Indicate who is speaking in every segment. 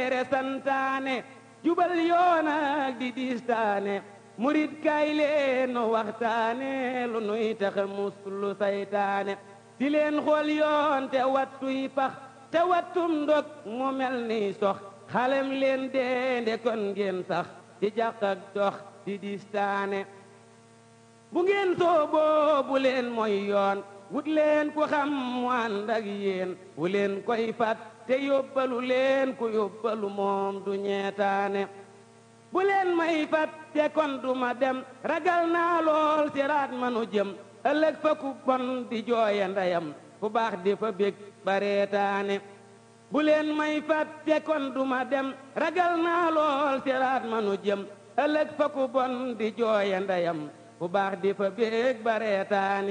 Speaker 1: leere santaane jubal yoon ak di diistaane murit kay leen nu waxtaane lu nuy taxa muslu saytaane di leen xool yoon te wattuy pax te wattum ndog mu mel ni sox xalem leen deende kon ngeen sax di jàq ak dox di diistaane bu ngeen sooboo bu leen mooy yoon wut leen ku xam mu ànd ak yéen wu leen koy fat te yóbbalu leen ku yóbbalu moom du ñeetaane bu leen may fat te kon du ma dem ragal naa lool siraat manu jëm ëllëg fa ku bon di jooye ndeyam fu baax di fa bég bareetaane bu leen may fat te kon du ma dem ragal naa lool siraat manu jëm ëllëg fa ku bon di jooye ndeyam fu baax di fa bég bareetaane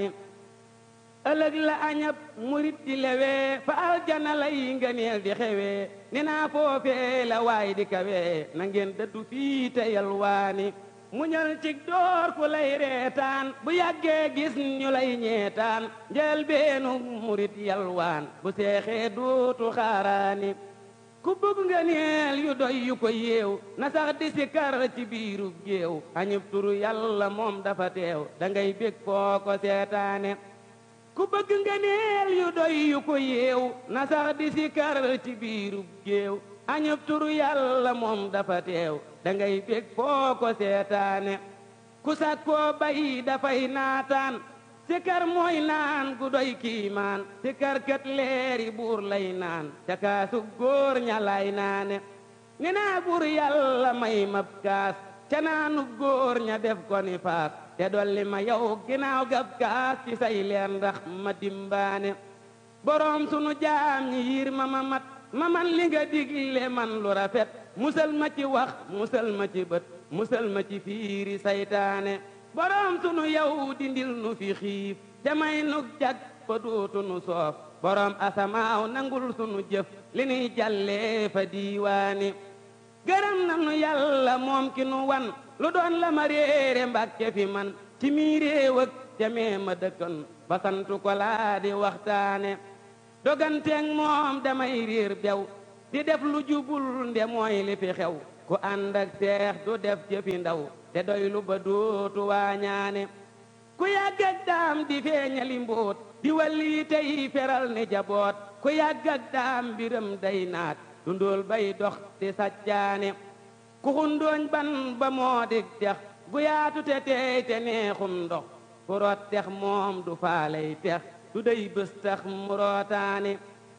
Speaker 1: ëllëg la añab murit di lewee fa aljana lay ngëneel di xewee ni naa foofee la waay di kawee na ngeen dëddu fii te yalwaani muñal cig door ku lay reetaan bu yàggee gis ñu lay ñeetaan njël beenu murit yalwaan bu seexee duutu xaaraani ku bëgg ngëneel yu doy yu ko yeew na sax di sikar ci biiru géew añub turu yàlla moom dafa teew da ngay bég foo ko seetaane ku bëgg ngëneel yu doy yu ko yeew na sax di sikar ci biiru géew añub turu yàlla moom dafa teew da ngay bég foo ko seetaane ku sakkoo bay dafay naataan sikar mooy naan gu doy kiimaan sikar kat leeri buur lay naan ca kaasu góor ña lay naane ni naa buur yàlla may mab kaas ca naanu góor ña def ko ni faas te dolli ma yow ginnaaw gab kaas ci say leer ndax ma dimbaane boroom sunu jaam ñi yiir ma ma mat ma man li nga digle man lu rafet musal ma ci wax musal ma ci bët musal ma ci fiiri saytaane boroom sunu yow dindil nu fi xiif te may nu jag fa dootu nu soof boroom asamaaw nangul sunu jëf li nuy jàllee fa diiwaani gërëm nanu yàlla moom ki nu wan lu doon la ma réere mbàkke fi man ci mii réew ak jamee ma dëkkan ba santu ko laa di waxtaane doganteeg moom damay réer bew di def lu jubul nde mooy li fi xew ku ànd ak seex du def jëfi ndaw te doy lu ba dootu waañaane ku yàgg ak daam di feeñali mbóot di walli tey feral ni jaboot ku yàgg ak daam mbiram day naat dundóol bay dox di sajjaane ku xundooñ ban ba moo dig dex gu yaatu te teey te neexum ndox ku root tex moom du faaley tex du day bés tax mu rootaane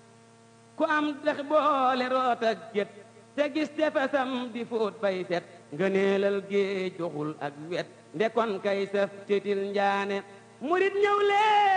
Speaker 1: ku am dex boole root ak gét te gis tefesam di fóot bay set ngëneelal géej joxul ak wet ndekon kay saf titil njaane murit ñëw lee